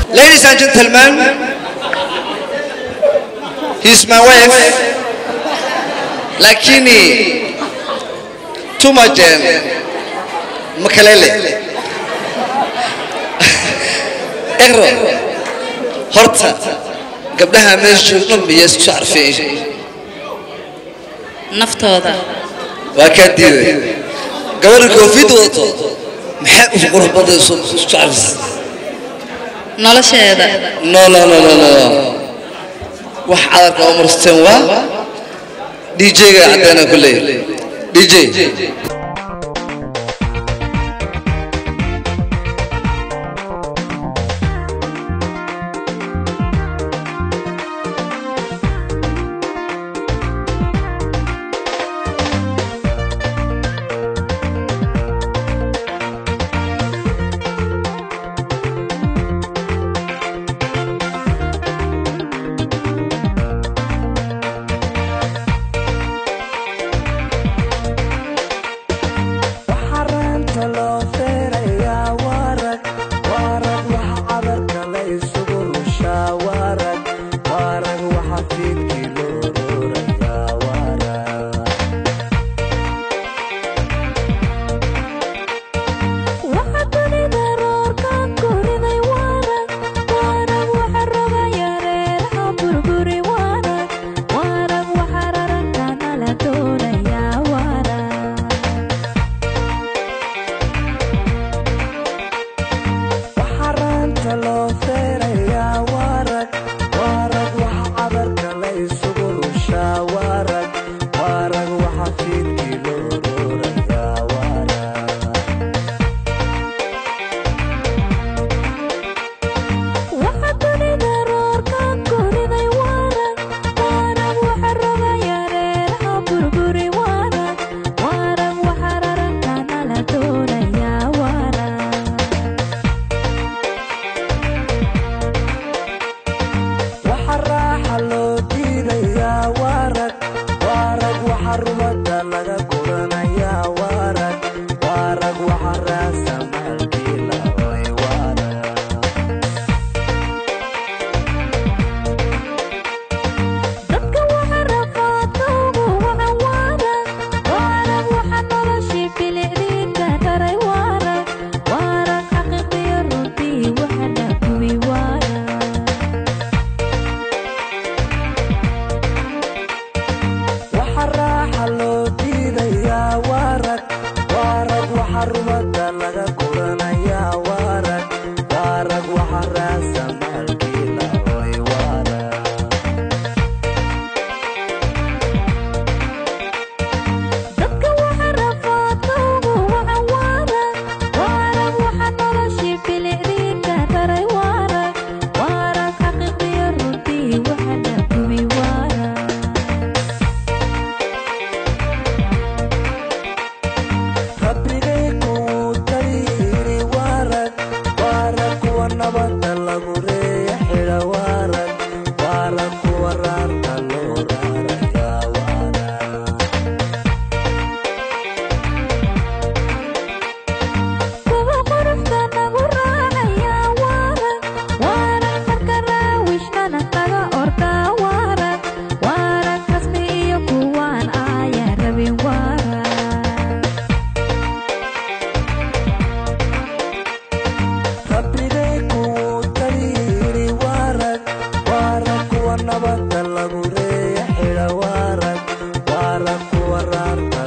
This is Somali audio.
Ladies and gentlemen, he's my wife. Lakini tumajen makalele. Ero horta gabdhaha meesha dhan miyay isku carfeen naftooda waa kaa diiday gabadha koofid wato maxay u qurux badayso isku carfisa nolosheeda no no no no no wax cadarka oo marsteen waa dj-ga caddeena ku leeyahay dj waxaraanta loo feerayaa waarag waarag waxa cadarka la isugu rushaa waarag waarag waxa fiidkii loo roorayaa waarag waxa dunida roorkan koriday waarag waarag waxa rogaya reeraha burburi waarag waarag waxa rarankana la doonayaa waarag waxaraanta loo feerayaa waarag waarag waxa cadarka la isugu rushaa waarag waarag waxa fiidkii loo roorayaa waarag waxa dunida roorkan koriday waarag waarag waxa rogaya reeraha burburi waarag waarag waxa rarankana la doonayaa waarag waxa raaxa loo diidayaa waarag waarag waxa rumada laga guranayaa waarag waarag waxa raasa maalkii la hoy waarag dadka waxa rafaatowgu wacan waarag waarag waxa noloshii bilicdiinka raray waarag waarag xaqiiqiyo runtii waxa dhaguwi waarag waxa raaxa loo diidayaa waarag waarag waxa rumada laga guranayaa waarag waarag waxa raasa maalkii la hoy waarag dadka waxa rafaatowgu wacan waarag waarag waxa noloshii bilicdiinka raray waarag waarag xaqiiqiyo runtii waxa dhaguwi waarag rabbigay kuu tayiri waarag waarag kuwa nabadda lagu reeya xidha waarag waarag kuwa raarta loo raarayaa waarag kuwa quruxda nagu raacaya waarag waarag marka raawishnana kaga ordaa waarag waarag rasmi iyo kuwaan ayaa rabin waarag rabbigay kuu tayiri waarag waarag kuwa nabadda lagu reeya xidha waarag waarag kuwa raarta